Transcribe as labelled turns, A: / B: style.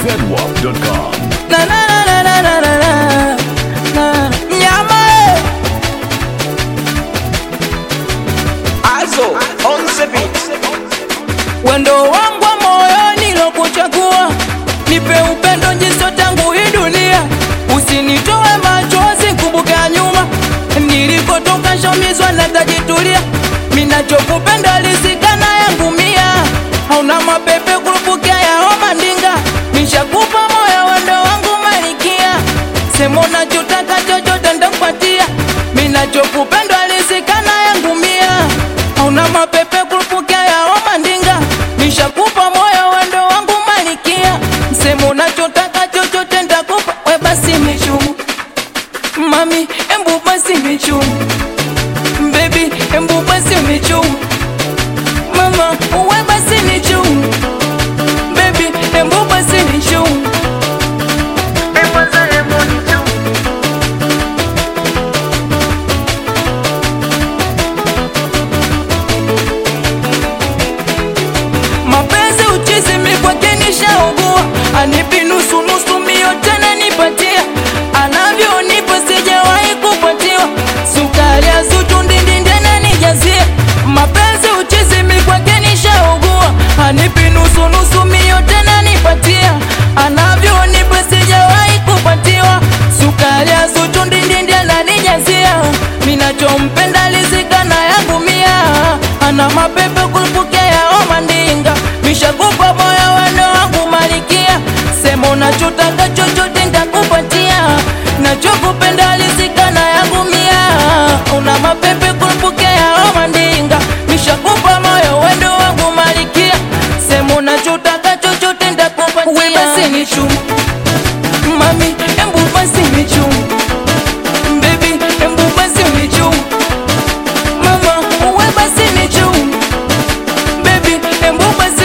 A: zedwap.com.
B: Na, na, na, na, na, na, na, na. Na. Nyama eh.
C: Also, on the beat.
B: wendo wangu wa moyoni lokuchagua, nipe upendo njiso tangu hii dunia, usinitoe machozi, kumbuka nyuma nilikotoka, shomizwa na tajitulia, minachokupenda lisikana yangu mia, hauna mapepe kurupukia ya homa ndinga, nishakupa moyo wendo wangu malikia, sema unachotaka chochote ndakupatia, minachokupenda lisikana yangu mia, hauna mapepe kurupukia ya homa ndinga, nishakupa moyo wendo wangu malikia, sema unachotaka chochote ndakupa, we basi michumu Mami, embu basi michumu Baby, embu basi michumu Mama, uwe basi nichumu Baby, embu basi nichumu mapenzi uchizi mikwake nishaugua anipi nusu nusu mio tena nipatia anavyonipa sijawahi kupatiwa sukari ya zuchu ndindindene nijazie mapenzi uchizi mikwake nishaugua anipi nusu nusu mio tena nipatia anavyonipa sijawahi kupatiwa sukari ya zuchu ndindindene nijazia minachompenda lizikana yangu mia ana mapepe kulipokea oma ndinga mishakupa moyo wendo wangu malikia sema unachotaka chochote ntakupatia nachokupenda lizikana yangu mia una mapepe kulipokea oma ndinga mishakupa moyo wendo wangu malikia sema unachotaka chochote ntakupatia we basi ni chumu mami embu basi ni chumu baby embu basi ni chumu mama uwe basi ni chumu baby embu basi